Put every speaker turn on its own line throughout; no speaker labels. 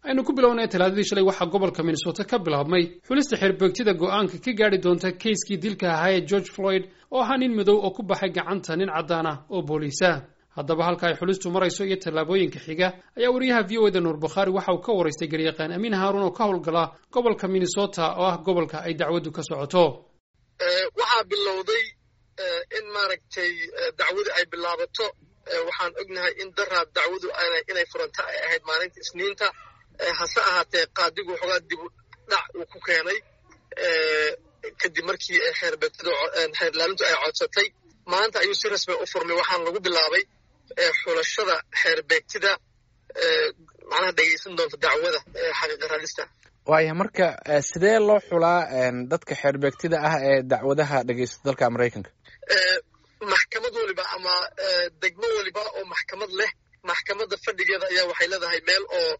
aynu ku bilownay talaadadii shalay waxaa gobolka minnesota ka bilaabmay xulista xeerbeegtida go'aanka ka gaadhi doonta keiskii dilka ahaa ee george floyd oo ahaa nin madow oo ku baxay gacanta nin caddaan ah oo booliisa haddaba halka ay xulistu marayso iyo tallaabooyinka xiga ayaa wariyaha v o eda nuur bukhaari waxa uu ka waraystay garyaqaan amiin haaruun oo ka howlgala gobolka minnesota oo ah gobolka ay dacwaddu ka socoto
waxaa bilowday in maaragtay dacwadu ay bilaabato waxaan ognahay in daraad dacwadu inay furanta ay ahayd maalinta isniinta hase ahaatee qaadigu waxoogaa dibu dhac uu ku keenay kadib markii xeerlaalintu ay codsatay maanta ayuu si rasmi u furmay waxaana lagu bilaabay xulashada xeerbeegtida macnaha dhegaysan doonta dacwada xaqiiqa raadista
waaya marka sidee loo xulaa dadka xeerbeegtida ah ee dacwadaha dhegaysta dalka maraykanka
maxkamad waliba ama degmo waliba oo maxkamad leh maxkamadda fadhigeeda ayaa waxay leedahay meel oo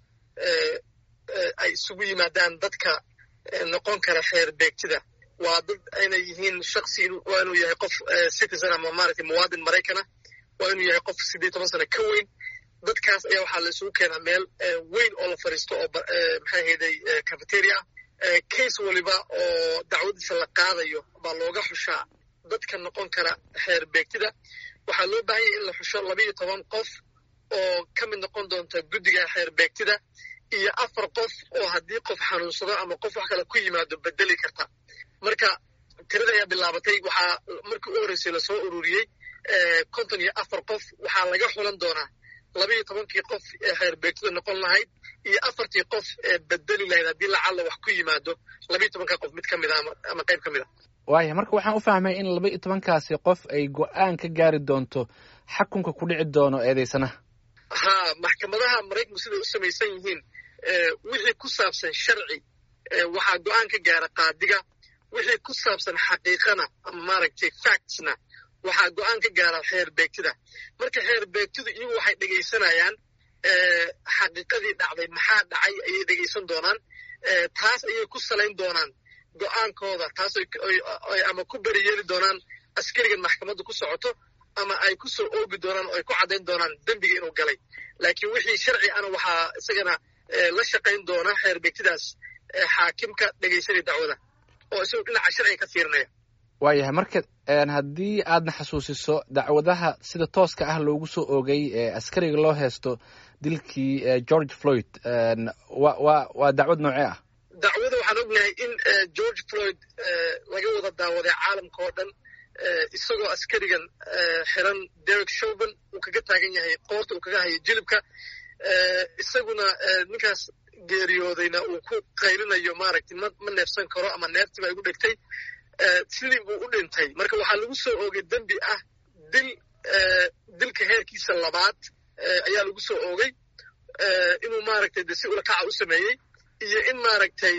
ay isugu yimaadaan dadka noqon kara xeer beegtida waa dad inay yihiin shaksi waa inuu yahay qof citizen ama maaragtay muwaadin maraykana waa inuu yahay qof siddeed toban sano ka weyn dadkaas ayaa waxaa la isugu keenaa meel weyn oo la fadhiisto oo maxay hayday cafeteria case waliba oo dacwadiisa la qaadayo baa looga xushaa dadka noqon kara xeer beegtida waxaa loo baahan yahay in la xusho labaiyo toban qof oo ka mid noqon doonta guddiga xeer beegtida iyo afar qof oo haddii qof xanuunsado ama qof wax kale ku yimaado bedeli karta marka tirada ayaa bilaabatay waxaa markii u horreysay lasoo ururiyey konton iyo afar qof waxaa laga xulan doonaa labaiyo tobankii qof ee xeer beegtida noqon lahayd iyo afartii qof ee bedeli lahayd haddii lacalla wax ku yimaado labaiyo tobanka qof mid ka mid a ama qayb ka mid a
waaya marka waxaan u fahmay in laba iyo tobankaasi qof ay go-aan ka gaari doonto xakunka ku dhici doono eedeysanaha
ha maxkamadaha maraykanku siday u samaysan yihiin wixii ku saabsan sharci waxaa go-aan ka gaara qaadiga wixii ku saabsan xaqiiqana ama maaragtay factsna waxaa go-aan ka gaara xeer beegtida marka xeer beegtidu iyagu waxay dhegaysanayaan xaqiiqadii dhacday maxaa dhacay ayay dhegaysan doonaan taas ayay ku salayn doonaan go-aankooda taas ama ku beri yeeli doonaan askarigan maxkamadda ku socoto ama ay ku soo oogi doonaan oo ay ku caddayn doonaan dembiga inuu galay laakiin wixii sharci ana waxaa isagana la shaqayn doona xeer beegtidaas xaakimka dhegaysanaya dacwada oo isagu dhinaca sharciga ka fiirinaya
waayahay marka haddii aadna xasuusiso dacwadaha sida tooska ah loogu soo oogay ee askariga loo heesto dilkii george floyd wa wa waa dacwad noocee ah
dacwada waxaan ognahay in george floyd laga wada daawaday caalamka oo dhan isagoo askarigan xiran derek shoban uu kaga taagan yahay qoorta uu kaga hayo jilibka isaguna ninkaas geeriyoodayna uu ku qaylinayo maaragtay ma ma neefsan karo ama neeftiba igu dhegtay sidii buu u dhintay marka waxaa lagu soo oogay dembi ah dil dilka heerkiisa labaad ayaa lagu soo oogay inuu maaragtay de si ulakaca u sameeyey iyo in maaragtay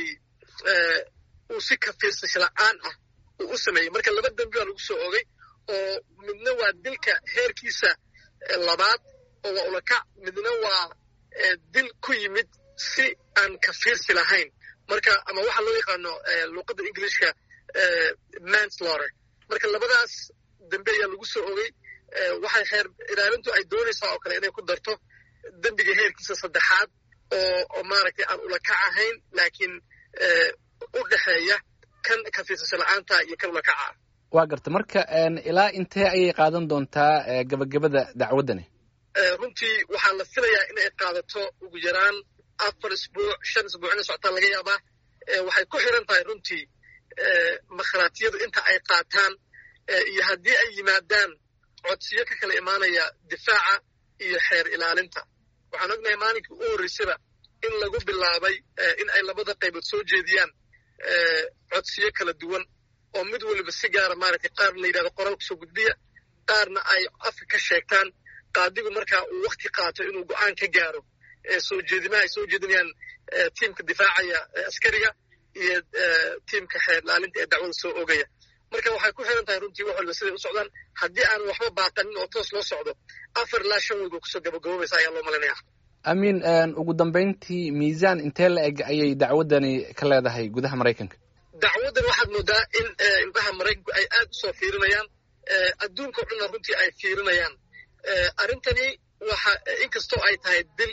uu si kafiirsasho la-aan ah uu u sameeyey marka laba dembi baa lagu soo oogay oo midna waa dilka heerkiisa labaad oo waa ulakac midna waa dil ku yimid si aan kafiirsi lahayn marka ama waxa loo yaqaano luuqadda englishka manslaughter marka labadaas dembe ayaa lagu soo ogay waxay xeer ilaalintu ay doonaysaa oo kale inay ku darto dembiga heerkiisa saddexaad oo oo maaragtay aan ulakac ahayn laakiin u dhexeeya kan kafiirsasho la-aanta iyo kan ulakaca ah
waa garta marka ilaa intee ayay qaadan doontaa gabagabada dacwaddani
runtii waxaa la filayaa inay qaadato ugu yaraan afar isbuuc shan isbuuc inay socotaa laga yaabaa waxay ku xiran tahay runtii makhraatiyadu inta ay qaataan iyo haddii ay yimaadaan codsiyo ka kala imaanaya difaaca iyo xeer ilaalinta waxaan ognahay maalinkii u horreysaba in lagu bilaabay in ay labada qaybood soo jeediyaan codsiyo kala duwan oo mid waliba si gaara maaragtay qaar la yidhahdo qoraal kusoo gudbiya qaarna ay afka ka sheegtaan qaadigu markaa uu wakti qaato inuu go-aan ka gaaro soo jeedimaha ay soo jeedinayaan tiimka difaacaya askariga iyo tiimka xeer ilaalinta ee dacwada soo ogaya marka waxay ku xiran tahay runtii wax waliba siday u socdaan haddii aan waxba baaqanin oo toos loo socdo afar ilaa shan weyd oo kusoo gabagaboobaysa ayaa loo malinaya
amiin ugu dambayntii miisaan intee la eg ayay dacwaddani ka leedahay gudaha maraykanka
dacwaddan waxaad moodaa in indhaha maraykanku ay aad u soo fiirinayaan adduunka o dhanna runtii ay fiirinayaan arrintani waxa inkastoo ay tahay dil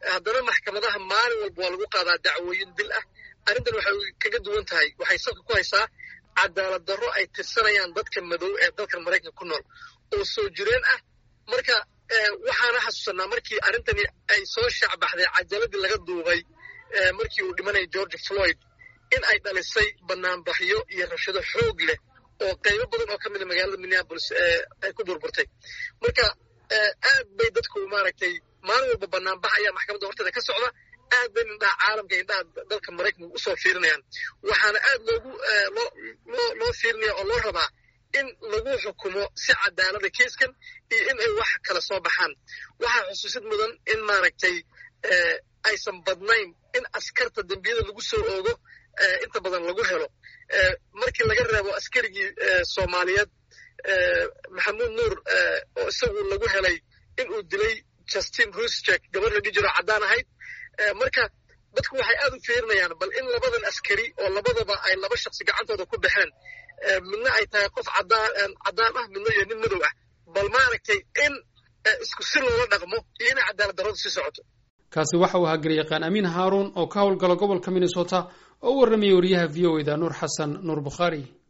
haddana maxkamadaha maalin walba waa lagu qaadaa dacwooyin dil ah arrintan waxay kaga duwan tahay waxay salka ku haysaa cadaalad darro ay tirsanayaan dadka madow ee dalkan maraykanka ku nool oo soo jireen ah marka waxaana xasuusanaa markii arrintani ay soo shaacbaxday cajaladii laga duubay markii uu dhimanaya george floyd in ay dhalisay banaanbaxyo iyo rabshado xoog leh oo qaybo badan oo ka mida magaalada minneapolis ay ku burburtay marka aad bay dadku maaragtay maalin walba banaanbax ayaa maxkamadda horteeda ka socda aad bay indhaha caalamka indhaha dalka maraykanka usoo fiirinayaan waxaana aad loogu loo loo fiirinaya oo loo rabaa in lagu xukumo si cadaalada keiskan iyo in ay wax kala soo baxaan waxaa xusuusid mudan in maaragtay aysan badnayn in askarta dembiyada lagu soo oogo inta badan lagu helo markii laga reebo askarigii soomaaliyeed maxamuud nuur oo isagu lagu helay in uu dilay justin rusjek gabadh la dhihi jiro caddaan ahayd marka dadku waxay aad u fiirinayaan bal in labadan askari oo labadaba ay laba shaksi gacantooda ku baxeen midna ay tahay qof caddaan ah midna iyo nin madow ah bal maaragtay in isku si loola dhaqmo iyo inay cadaalad darradu sii socoto
kaasi waxa uu ahaa garyaqaan amiin haaruun oo ka howlgala gobolka minnesota oo u warramayay wariyaha v o eda nuur xasan nuur bukhaari